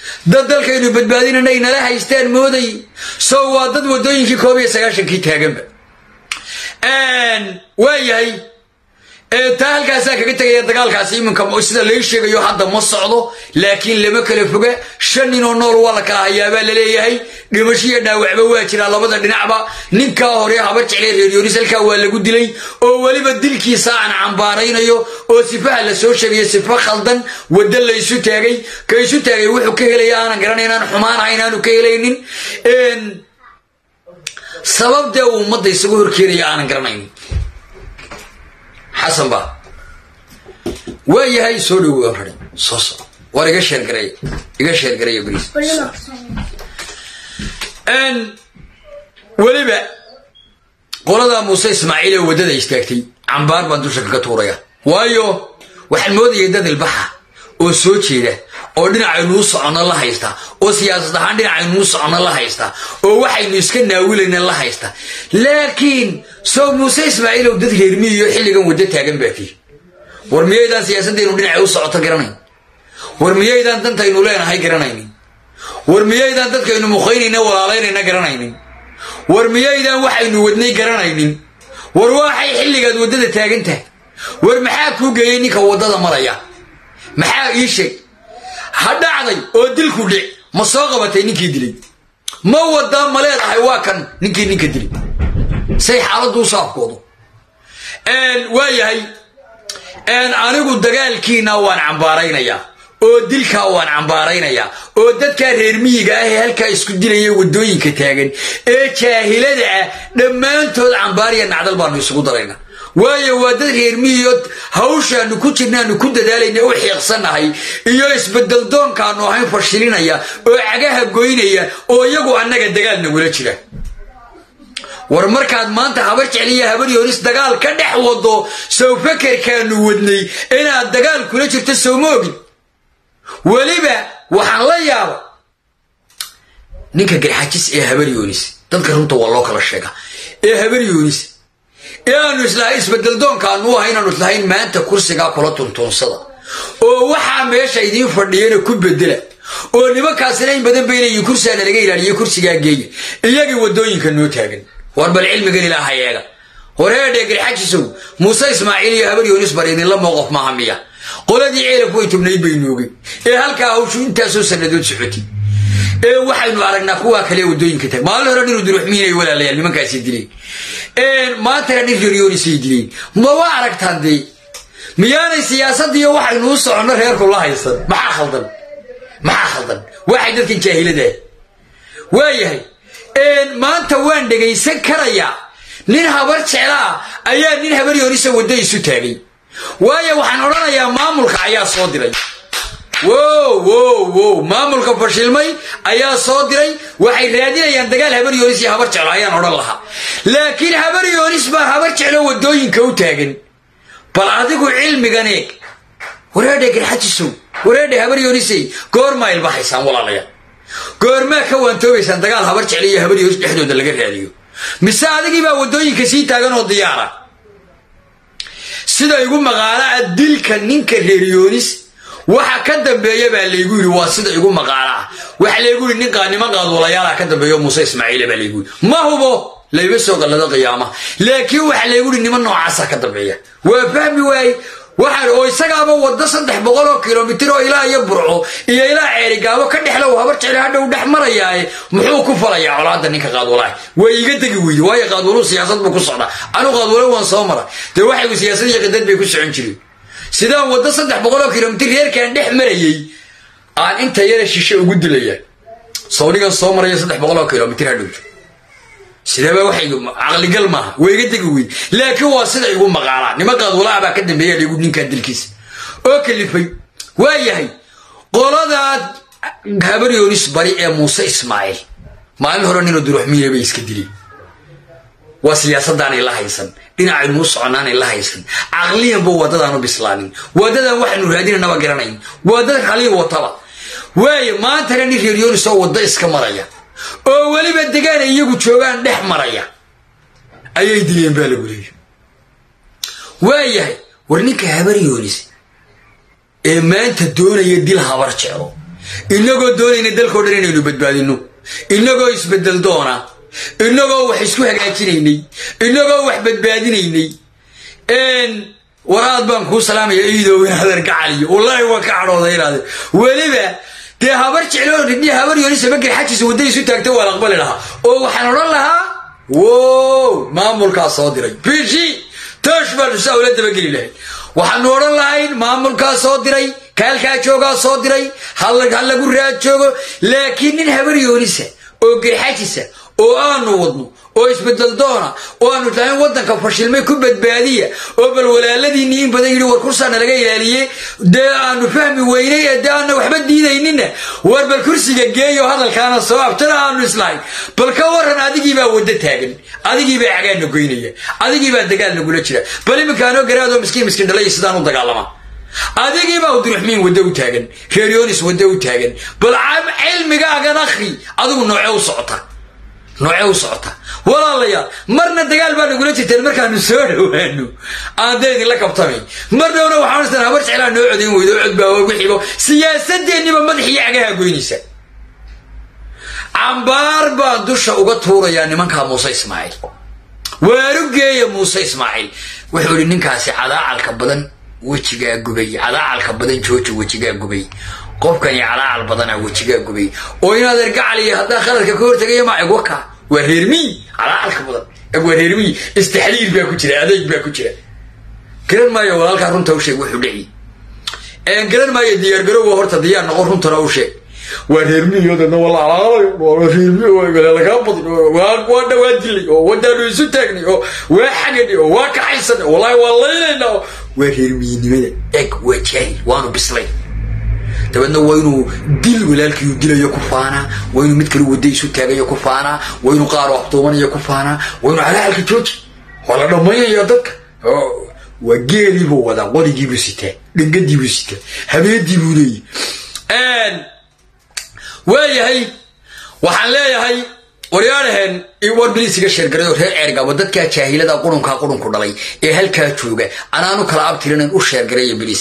dad dalkaynu badbaadinana ay nala haystaan mooday so waa dad waddooyinkii koob iyo sagaashankii taaganba waa yahay taa halkaasaa kaga tegaya dagaalkaasi iminka sida lai sheegayo hadda ma socdo laakiin lama kala foga shan ninoo nool waa la kala hayaabaa laleeyahay dhimasho iyo dhaawacba waa jiraa labada dhinacba ninkaa hore habar jeclay reeryonis halkaa waa lagu dilay oo weliba dilkiisa aan cambaaraynayo oo sifaha la soo sheegayo sifa khaldan waddo laysu taagay ka isu taagay wuxuu ka helaya aanan garanayn aan xumaanahayn aanu ka helaynin sababdee uu ummadda isagu horkeenaya aanan garanaynin xasan ba waa yahay soo dhowow rari soo soco war iga sheergareey iga sheergareeya bariis weliba qoladaa muuse ismaaciil ee waddada istaagtay cambaar baan dusha kaga tuuraya waayo waxaan moodayay dad ilbaxa oo soo jeeda oo dhinacaynuu soconno la haysta oo siyaasad ahaan dhinacaynuu soconno la haysta oo waxaynu iska naawilayna la haysta laakiin soo muuse ismaaciil ow dad reermiyiyo xilligan waddo taagan baatii war miyaydaan siyaasaddeenu dhinacay u socoto garanayn war miyaydaan dantaynu leenahay garanaynin war miyaydaan dadkaynu muqaynayna walaalaynayna garanaynin war miyaydaan waxaynu wadnay garanaynin war waxay xilligaad waddada taagan tahay war maxaa kuu geeyey ninka waddada maraya maxaa ii sheeg ha dhacday oo dilku dhic ma soo qabatay ninkii dilay ma wadaa ma leedahay waa kan ninkii ninka dilay say xaaladdu u saafkoodu waa yahay anigu dagaalkiina waan cambaaraynayaa oo dilkaa waan cambaaraynayaa oo dadkaa reer miyiga ah ee halkaa isku dilaya waddooyinka taagan ee jaahilada ah dhammaantood cambaariya nacdal baanu isugu darayna waayo waa dad reer miyiyo hawshaanu ku jirnaanu ku dadaalayna u xiiqsannahay iyo isbedeldoonkaanu ahayn fashilinaya oo cagaha goynaya oo iyagu annaga dagaal nagula jira war markaad maanta habar jecliya habar yoonis dagaal ka dhex wado sow fakerkaanu wadnay inaad dagaal kula jirto sowma ogin weliba waxaan la yaaba ninka garxajis ee habar yoonis dadka runta waa loo kala sheega ee habar yoonis ee aanu islahay isbedeldoonkaanu ahay inaanu islahayn maanta kursigaa kula tuntuunsada oo waxaa meesha idiin fadhiyana ku bedela oo nimankaasina in badan baynayiin kursigaana laga ilaaliye kursigaa geeya iyagii waddooyinka noo taagan war bal cilmigan ilaaha eega horeedhee garxajisow muuse ismaaciil iyo habar yoonis bar idinla mooqof maaha miya qoladii ceelafku way tubnayd bay noogay ee halkaa hawshu intaasoo sannadood socotay ee waxaynu aragnaa kuwaa kale waddooyinka taag maalin hore dhinu duruxmiinay walaalayaal nimankaasi dileen maantana dhin reryoonisay dileen maba aragtaan dee miyaanay siyaasadiiyo waxaynu u soconno reerku la haysan maxaa khaldan maxaa khaldan waxay dadkan jaahiladaah waayahay maanta waan dhegaysan karayaa nin habar jeclaa ayaa nin habar yoonisa waddo isu taagay waayo waxaan odhanayaa maamulka ayaa soo diray wow wow wow maamulka fashilmay ayaa soo diray waxay raadinayaan dagaal habar yoonis iyo habar jeclo ayaan odhan lahaa laakiin habar yoonis baa habar jeclo waddooyinka u taagan bal adigu cilmigan eeg wareedhe garxajisow wareedhe habar yoonisey goormaa ilbahaysaan walaalayaal goormaa ka waantoobaysaan dagaal habar jeclo iyo habar yoonis dhexdooda laga raadiyo mise adigii baa waddooyinka sii taagan oo diyaara sida igu maqaalaa dilka ninka reeryoonis waxa ka dambeeya baa laygu yidhi waa sida igu maqaalaa waxa laygu yidhi nin qaanimo qaadwalayaala ka dambeeyo muuse ismaaciile baa laygu yidhi ma hubo layma soo qallado qiyaamaha laakiin waxa laygu yidhi niman noocaasa ka dambeeya waa fahmi waaye waxaan oo isagaaba waddo saddex boqol oo kilomitir oo ilaa iyo burco iyo ilaa ceerigaabo ka dhexlow habar jecel hadhow dhex marayaaye muxuu ku falayaa colaadda ninka qaadwalaha way iga degi weyde waayo qaadwaluhu siyaasad buu ku socdaa anu qaadwalo waan soo mara dee waxaygu siyaasad iyo qadad bay ku socon jireen sidaan waddo saddex boqol oo kilomitir reerkaan dhex marayey aan inta yara shishe ugu dilaya sawnigan soo maraya saddex boqol oo kilomitir hadhowto sideeba waxay caqligal maaha waa iga degi weyd laakiin waa sida igu maqaalaa niman qaadwalaha baa ka dambeeya dhigu ninkan dilkiisa oo kalifay waa yahay qoladaad habar yoonis bari ee muuse ismaaciil maalin hore ninoo duruxmiine bay iska dileen waa siyaasadaanay la haysan dhinacaynu u soconaanay la haysan caqliyanba waddadaanu bislaanin waadadan waxaynu raadinanaba garanayn waa dad khaliil wataba waaye maantana nin reer yoonis oo waddo iska maraya oo weliba degaanay iyagu joogaan dhex maraya ayay dileen baa lagu leeya waayahay war ninka habar yoonis ee maanta doonaya dil habar jeclo inagoo doonayna dalkao dhan inaynu badbaadino inagoo isbedel doona inagoo wax isku hagaajinaynay inagoo wax badbaadinaynay waraad baan kuu salaamaya iidow inaadan ka caliyo wallaahi waan ka cadhooda inaade weliba dee habar jecloo dhidhi habar yoonisa bagel xajiisa wadda isu taagta waan aqbali lahaa oo waxaan odhan lahaa wow maamulkaa soo diray bishi toosh baanu saa ula dabageli lahayn waxaanu odhan lahayn maamulkaa soo diray kaalkaa joogaa soo diray ha lagu raad joogo laakiin nin habar yoonisa oo gerxajisa oo aanu wadno oo isbedel doona oo aanu tahayn waddanka fashilmay ku badbaadiya oo bal walaaladiinii in badan yidhi war kursaana laga ilaaliye dee aanu fahmi weynay ee dee aana waxba diidaynina war bal kursiga geeyo hadalkaana soo abtana aanu islahayn bal ka waran adigiibaa waddo taagan adigiibaa cagaanna goynaya adigiibaa dagaal nagula jira bal iminkaanoo garaadoo miskiin miskiin dhalay sidaan u dagaalama adigiibaa uduruxmiin waddo u taagan reeryonis waddo u taagan bal cilmigaagan akhri adigu nooce u socota nooce u socota walaalayaal marna dagaal baa nagula jirteen markaanu soo dhowaano aan dee idinla kabtamay mar dhowna waxaan istan habar jeclaa noo codayn weydo cod baa wixiibo siyaasadeenniba madaxiyo cagaha goynaysa cambaar baan dusha uga tuurayaa nimankaa muuse ismaaciil waarugeeya muuse ismaaciil wuxuu ihi ninkaasi cadaacalka badan wejigaa gubay cadaacalka badan jooja wejigaa gubay qofkani calaacal badanaa wejigaa gubay oo inaad ergacaliya haddaa khaladka ka hortagaya ma egwaka waa reermiy calaacalka badan waa reermiy istaxliil baa ku jira adeeg baa ku jira garan maayo walaalkaa runta u sheeg wuxuu dhici garan maayo diyaargarowga horta diyaar noqon runtana u sheeg waa reermiyodana waa la calaalayo reermiy lagaa badin waa dhawaa dilay oo wadaanu isu taagnay oo waa xagadhay oo waa kaxaysanay wallahi waa laynayna waa reermiynimada eg waa jaahil waanu bislay dabeedna waa inuu dil walaalkiiu dilayo ku faanaa waa inuu mid kale wadda isu taagayo ku faanaa waa inuu qaar waxduumanayo ku faanaa waa inuu calaalka jooji waa la dhammaynaya dadka waa geeliibuu wadaa qodigiibuu sitaa dhangadiibuu sitaa habeediibuu leeyahy waayahay waxaan leeyahay waryaadhaheen war biliisiga sheergaray oo reer ceergabo dadkaa jaahilada qurunkaa qurunku dhalay ee halkaa jooga anaanu kala abtirinayn u sheergaraya biliis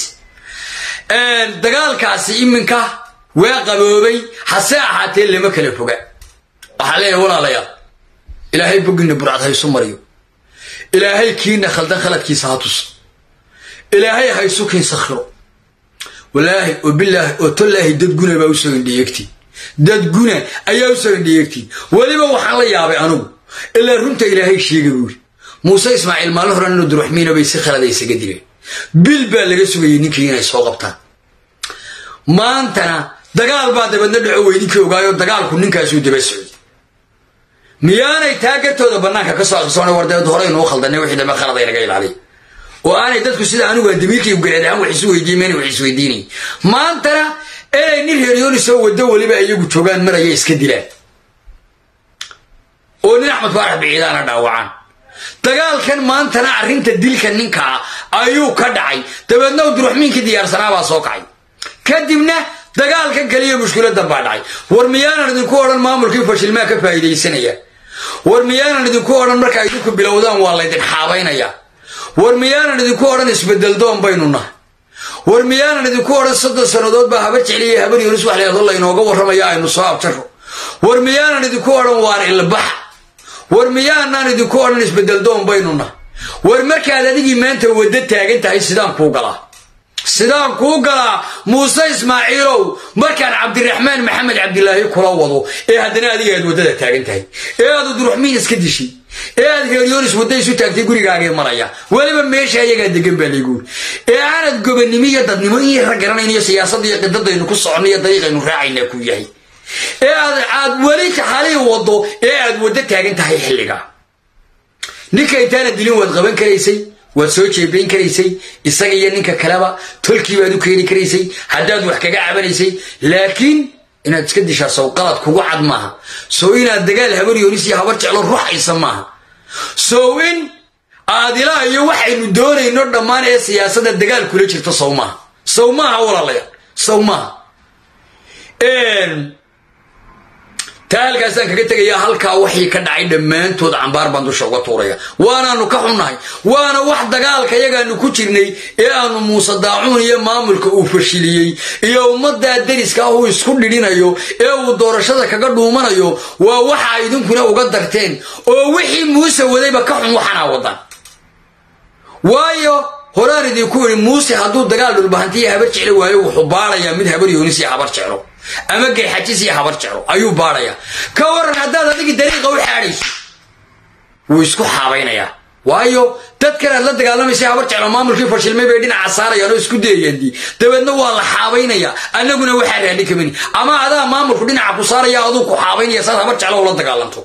dagaalkaasi iminka waa qaboobay hase ahaatee lama kala foga waxaa leeyahay walaalayaal ilaahay bogina burcad haysu mariyo ilaahay kiina khaldan khaladkiisa ha tuso ilaahay haysu kiin sakhiro walaahi oo bilaahi oo tolaahi dad guna baa usoo indhiyeegtiin dad guna ayaa usoo indhiyeegtiin weliba waxaan la yaabay anugu ilaa runta ilaahay sheega buuri muuse ismaaciil maalin horan inuu duruxmiina bay si khalada isaga dileen bil baa laga sugayay ninkii inay soo qabtaan maantana dagaal baa dabeedna dhaco weyninkii ogaayo dagaalku ninkaasuu daba socday miyaanay taagatooda bannaanka ka soo aqrisoona war dabeed horeynuu khaldanay wixii dambe khalad ay naga ilaaliya oo aanay dadku sida anigu damiirkii garaad ahaan wax isu weydiin mayna wax isweydiinay maantana inay nin reeryooni soo wado weliba iyagu joogaan maraya iska dilaan oo nin axmed faarax biciidaana dhaawacaan dagaalkan maantana arrinta dilka ninkaa ayuu ka dhacay dabeedna duruxmiinkii diyaarsanaabaa soo kacay kadibna dagaalkan kaliya mushkiladan baa dhacay war miyaanan idinku odhan maamulkii fashilmaa ka faa'iidaysanaya war miyaanan idinku odhan marka idinku bilowdaan waa laydin xaabaynaya war miyaanan idinku odhan isbedel doon baynu nahay war miyaanan idinku odhan soddon sannadood baa habar jecliya habar yoonis wax leedo laynooga warramaya aynu soo abjaro war miyaanan idinku odhan waar ilbax war miyaanaan idinku odhan isbedel doon baynu nahay war markaad adigii maanta waddo taagan tahay sidaan kuu galaa sidaan kuu galaa muuse ismaaciilow markaan cabdiraxmaan maxamed cabdilaahi kula wado ee haddana adiga aad waddada taagan tahay ee aad udruxmiin iska dishay ee aad reeryonis wadda isu taagtay gurigaagay maraya weliba meesha ayagaa degan baa layguuri ee aanad gobannimo iyo dadnimo in yara garanayn iyo siyaasadda iyo qidadaynu ku soconno iyo dariiqaynu raacaynaa ku yahay ee aad aad weli taxalii waddo ee aad waddo taagan tahay xilliga ninka intaana dilin waad qaban karaysay waad soo jeebayn karaysay isaga iyo ninka kaleba tolkii baad u keeni karaysay haddaad wax kaga cabanaysay laakiin inaad iska dishaa sow qalad kugu cad maaha sow inaad dagaal habar yoonis iyo habar jeclo ruuxaysa maaha sow in aad ilaa iyo waxaynu doonayno dhammaan ee siyaasadda dagaal kula jirto sow maaha sow maaha walaalayaal sow maaha taa halkaasaan kaga tegayaa halkaa waxii ka dhacay dhammaantood cambaar baan dusha uga tuuraya waanaanu ka xunnahay waana wax dagaalka yagaanu ku jirnay ee aanu muuse daacuun iyo maamulka uu fashiliyey iyo ummaddaa deriska ah uu isku dhidhinayo ee uu doorashada kaga dhuumanayo waa waxa idinkuna uga darteen oo wixii muuse wadayba ka xun waxanaa wadan waayo horaan idinku yidhi muuse hadduu dagaal dhulbahantiya habar jeclo waayo wuxuu baarayaa mid habar yoonis iyo habar jeclo ama geexajis iyo habar jeclo ayuu baarayaa ka waran haddaad adigii dariiqa u xaadhayso wuu isku xaabaynayaa waayo dad kale aad la dagaalamaysa habar jeclo maamulkii fashilmay bay dhinaca saarayaan oo isku dayayaan dabeedna waa la xaabaynayaa annaguna waxaa raadhi kamani ama adaa maamulku dhinaca ku saaraya aduu ku xaabaynaya saad habar jeclo ula dagaalanto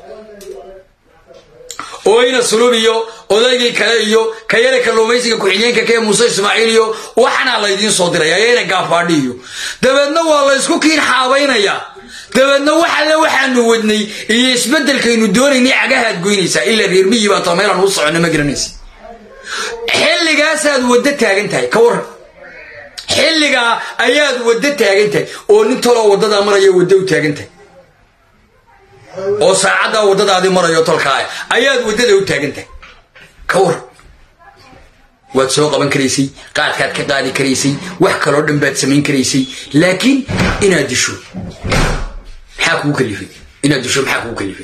ooyna sulub iyo odaygii kale iyo kayale kalluumaysiga ku-xigeenka kee muuse ismaaciil iyo waxanaa laydiin soo diraya ayayna gaafaadhi iyo dabeedna waa la ysku kiin xaabaynayaa dabeedna waxalle waxaanu wadnay iyo isbeddelkaynu doonaynay cagahaad goynaysaa ilaa reermiyii baa tao meelaan u soconno ma garanaysa xilligaasaad waddo taagan tahay ka waran xilligaa ayaad waddo taagan tahay oo nin toloo waddadaa maraya waddo u taagan tahay oo saacaddaa waddadaadii marayo tolkaaya ayaad waddada u taagan tahay ka waran waad soo qaban karaysay qaadkaad ka qaadi karaysay wax kaloo dhan baad samayn karaysay laakiin inaad disho maxaa kugu kalifay inaad disho maxaa kugu kalifay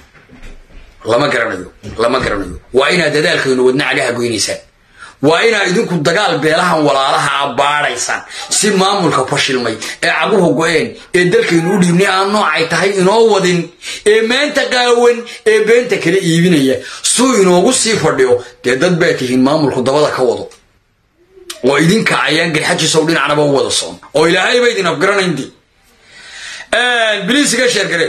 lama garanayo lama garanayo waa inaad dadaalkaynu wadna cagaha goynaysaan waa inaad idinku dagaal beelahan walaalaha a baadhaysaan si maamulka fashilmay ee caguhu go-een ee dalkaynu u dhiibnay aan noocay tahay inoo wadin ee maanta qaawan ee beenta kala iibinaya suu inoogu sii fadhiyo dee dad baa tihiin maamulku dabada ka wado oo idinka ayaan garxajisow dhinacnaba u wada soon oo ilaahay ba idin afgaranaynti biliisiga sheergare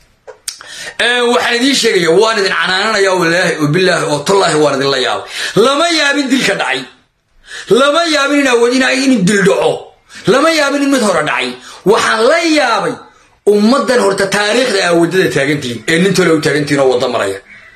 waxaan idiin sheegaya waan idin canaananaya walaahi oo bilaahi oo tallaahi waan idinla yaabay lama yaabin dilka dhacay lama yaabin in awood in dil dhaco lama yaabin in mid hore dhacay waxaan la yaabay ummaddan horta taariikhda aa waddada taagantihiin ee nin tole u taagantihiin oo wadda maraya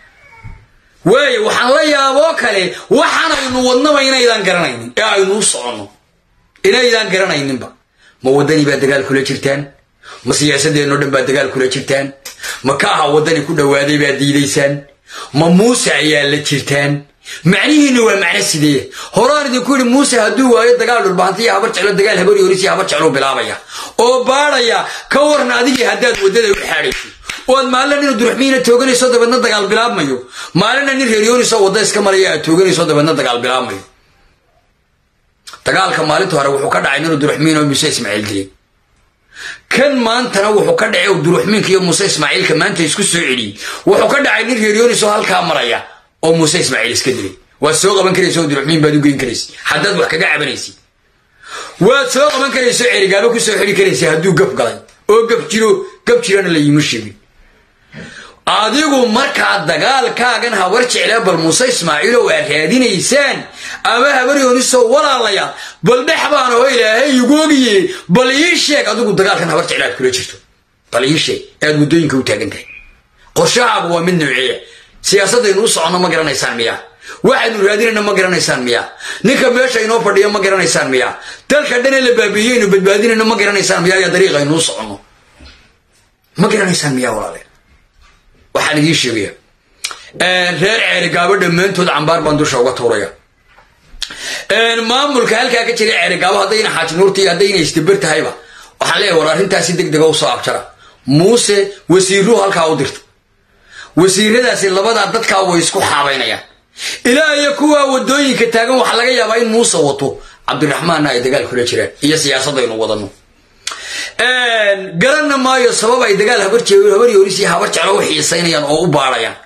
waayo waxaan la yaaboo kale waxaanaynu wadnaba inaydaan garanaynin ee aynu u soconno inaydaan garanayninba ma waddanii baa dagaal kula jirtaan ma siyaasadeenno dhan baa dagaal kula jirtaan ma ka aha waddani ku dhowaaday baad diidaysaan ma muuse ayaa la jirtaan macnihiinna waa macno sidee horaan idinku yidhi muuse hadduu waayo dagaal dhulbahantiya habar jeclo dagaal habar yoonisiya habar jecluu bilaabaya oo baadhaya ka waran adigii haddaad waddada u xaadhayso oad maalina nin duruxmiina tooganayso dabeedna dagaal bilaabmayo maalina nin reeryooniso wadda iska maraya aad tooganayso dabeedna dagaal bilaabmayo dagaalka maalinta hore wuxuu ka dhacay ninuu duruxmiin oo muuse ismaaciil dilay kan maantana wuxuu ka dhacay duruxmiinka iyo muuse ismaaciilka maanta isku soo celiyey wuxuu ka dhacay nin reeryooniso halkaa maraya oo muuse ismaaciil iska dilay waad soo qaban karaysa oo duruxmiin baad u geyn karaysa haddaad wax kaga cabanaysa waad soo qaban karaysa oo cerigaabo ku soo xidhi karaysa hadduu gaf galay oo gaf jiro gaf jirana la yiima sheegin adigu markaa dagaalkaagan habar jeclaa bal muuse ismaaciilow aad raadinaysaan ama habar yooniso walaalayaal bal dhex baan oo ilaahay igu ogiye bal ii sheeg adigu dagaalkan habar jecla aad kula jirto bal ii sheeg aad waddooyinka u taagan tahay qorshahaagu waa mid nooceeya siyaasadaynu u soconno ma garanaysaan miyaa waxaynu raadinayna ma garanaysaan miyaa ninka meesha inoo fadhiyo ma garanaysaan miyaa dalka dhanee la baabiiyeynu badbaadinayno ma garanaysaan miyaa iyo dariiqaynu u soconno ma garanaysaan miyaa walaale waxaan idiin sheegaya reer ceerigaabo dhammaantood cambaar baan dusha uga tuuraya maamulka halkaa ka jira ceerigaabo haddayna xaaji nuurta iyo haddayna isdabar tahayba waxaan leeyahay war arrintaasi deg dega usoo abjara muuse wasiiruhu halkaa u dirta wasiiradaasi labadaa dadkaa way isku xaabaynayaan ilaa iyo kuwaa wadooyinka taagan waxaa laga yaabaa in muuse wato cabdiraxmaanna ay dagaal kula jiraan iyo siyaasadaynu wadano garanna maayo sabab ay dagaal habar yoonis iyo habar jeclo u xiisaynayaan oo u baadhayaan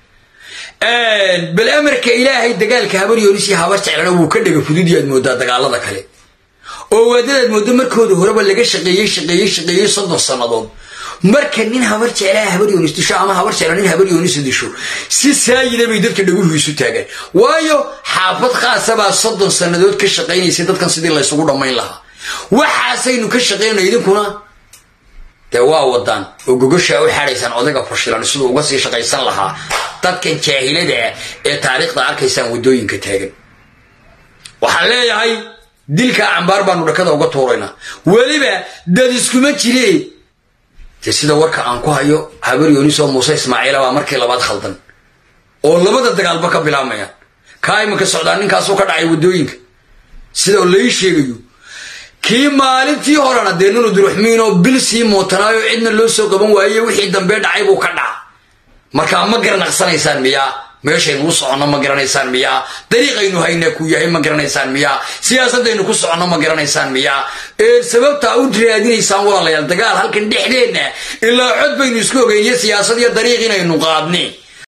bal amarka ilaahay dagaalka habar yoonis iyo habar jeclana wuu ka dhega fududi aad moodaa dagaalada kale oo waadadaad moodo markooda horeba laga shaqeeyey shaqeeyey shaqeeyey soddon sannadood marka nin habar jeclaa habar yoonis disho ama habar jecla nin habar yoonis disho si saayida bay dadka dhaguhu isu taagaan waayo xaafad khaasabaa soddon sannadood ka shaqaynaysay dadkan sidii laysugu dhammayn lahaa waxaasaynu ka shaqaynayno idinkuna dee waa wadaan oo gogoshaa u xaadhaysaan odayga fashilan siduu uga sii shaqaysan lahaa dadkan jaahilada ah ee taariikhda arkaysaan waddooyinka taagan waxaan leeyahay dilkaa cambaar baanu dhakada uga tuuraynaa weliba dad iskuma jiree dee sida warka aan ku hayo habar yoonisoo muuse ismaaciila baa markii labaad khaldan oo labada dagaalba ka bilaabmayaan kaa imanka socdaa ninkaasuu ka dhacay waddooyinka sida lai sheegayo kii maalintii horena dee nunu duruxmiinoo bil sii mootanaayo cidna loo soo qaban waaye wixii dambe dhacay buu ka dhaca markaa ma garanaqsanaysaan miyaa meeshaynu u soconno ma garanaysaan miyaa dariiqaynu haynaa kuu yahay ma garanaysaan miyaa siyaasadaynu ku soconno ma garanaysaan miyaa ee sababtaa u raadinaysaan walaalayaal dagaal halkan dhexdeenna ilaa cod baynu isku ogeyn iyo siyaasad iyo dariiq inaynu qaadni